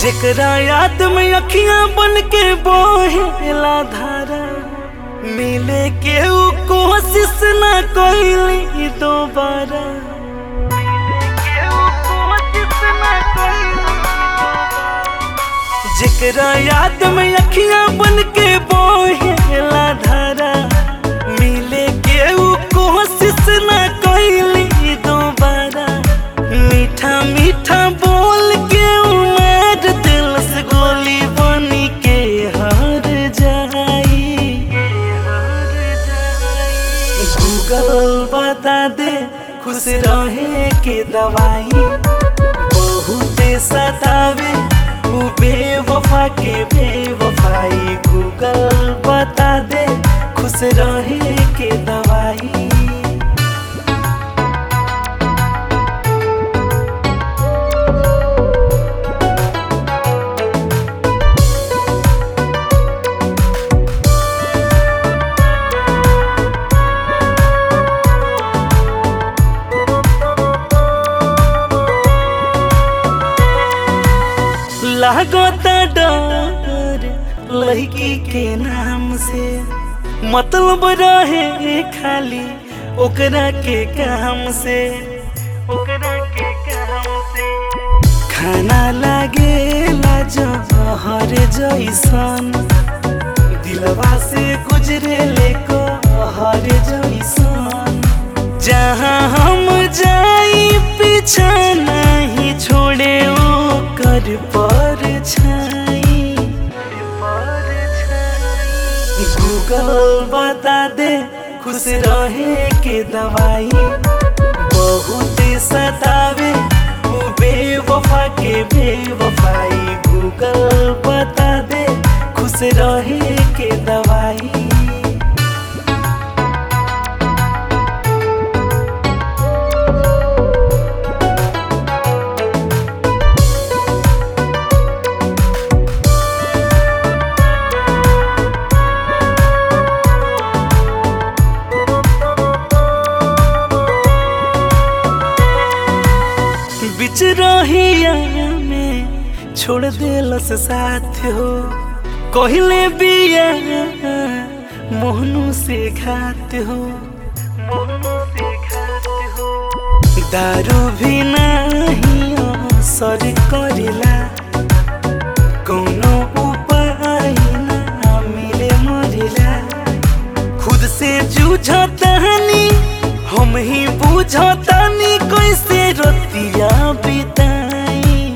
जेकरा याद में अखियां बन के बोहेला धारा मिले के ऊ कोशिश ना कोइली दोबारा जेकरा याद में अखियां बन के बोहेला धारा मिले के ऊ कोशिश ना कोइली दोबारा मीठा मीठा बोल के उमर दिल से गोली बनी के हार जाई गूगल बता दे खुश रहे के दवाई बहुते सतावे ऊ बेवफा के बेवफाई गूगल बता दे खुश रहे के दवाई लागता डर लड़की के नाम से मतलब रहे खाली ओकरा के काम से ओकरा के काम से खाना लागेला जहर जैसन दिलवा से गुजरे ले को हर जैसन जहाँ हम जाई पीछा नहीं छोड़े ओ कर पर छाई गूगल बता दे खुश रहे के दवाई बहुत सतावे ऊ बेवफा के बेवफाई गूगल बता दे खुश रहे के दवाई बिच रहिया में छोड़ देलस साथ हो कहले बिया मोहनू से घात हो मोहनू से घात हो दारू भी नहीं असर करेला कोनो उपाय ना मिले मरेला खुद से जूझतानी हम ही बुझतानी कैसे रतिया बिताई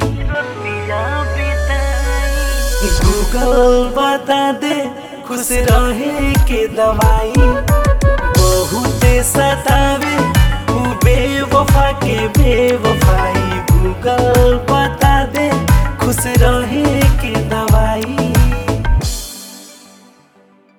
गूगल बता दे खुश रहे के दवाई बहुत सतावे ऊ बेवफा